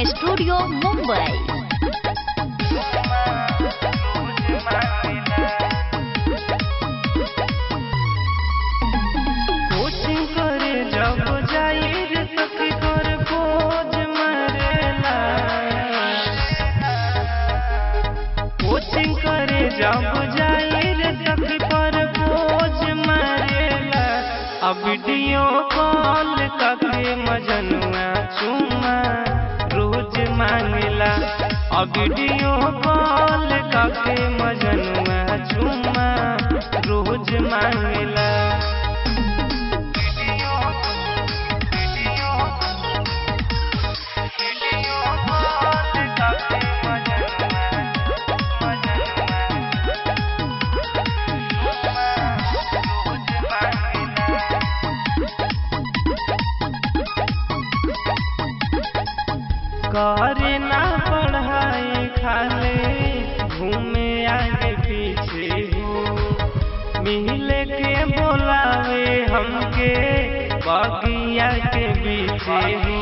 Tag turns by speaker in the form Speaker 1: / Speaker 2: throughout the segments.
Speaker 1: studio Mumbai
Speaker 2: coaching करे जब जाई रे सखी कर बोझ मरेला कोचिंग करे जब जाई रे सखी पर बोझ मरेला अब वीडियो कॉल करके मजनुआ चुमा रोज मांगला अब वीडियो कॉल करके मजनुआ चुमा रोज मांगला करे ना पढ़ाई खाले घूमे आगे पीछे हो मिले के बोलावे हमके बगिया के पीछे हो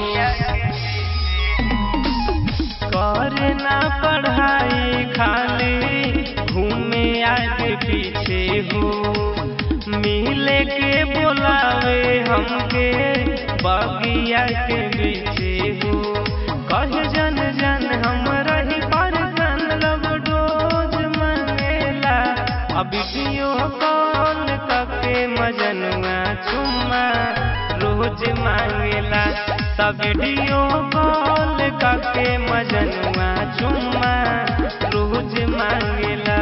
Speaker 2: करे ना पढ़ाई खाली घूमे आगे पीछे हो मिले के बोलावे हमके बगिया के पीछे हो कहे जन जन हम रही परेशान लब डोज मंगेला अब वीडियो कॉल करके मजनुआ चुम्मा रोज मांगेला तब वीडियो कॉल करके मजनुआ चुम्मा रोज मांगेला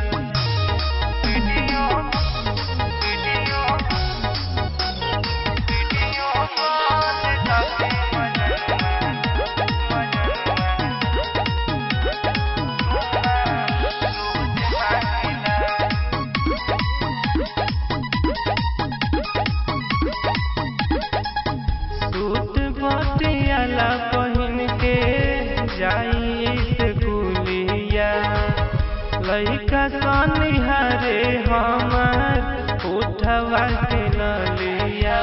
Speaker 2: सूट पटियाला पहिन के जाई स्कूलिया लइका सनिहारे हमर उठवा के नलिया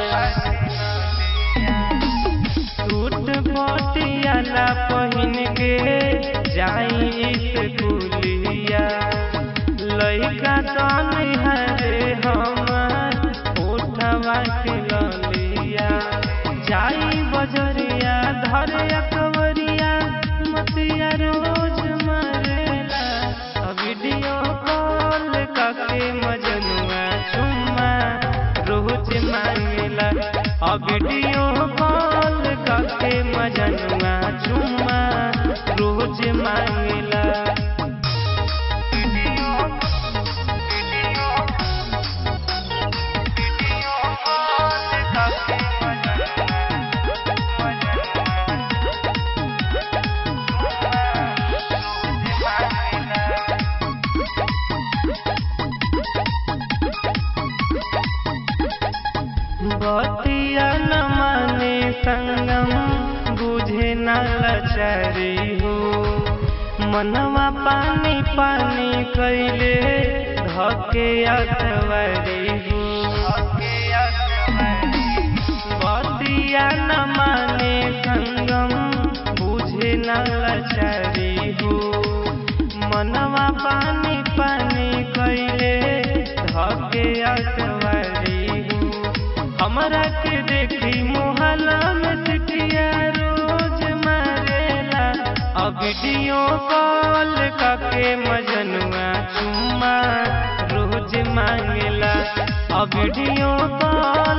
Speaker 2: सूट पटियाला पहिन के जाई स्कूलिया लइका सनिहारे हमर उठवा के नलिया जाई बजरिया धरे अकबरिया मतिया रोज मरेला अब वीडियो कॉल करके मजनुआ चुम्मा रोज मांगेला अब वीडियो कॉल करके मजनुआ चुम्मा रोज मांगेला बतिया न माने संगम बुझे न लचरी हो मनवा पानी पानी कैले धके अथवरी हो बतिया न माने संगम बुझे न लचरी हो मनवा पानी पानी कैले धके अथवरी हो हमरा के देखी मोहल्ला में सिटिया रोज मारेला अब वीडियो कॉल करके मजनुआ चुम्मा रोज मांगेला अब वीडियो कॉल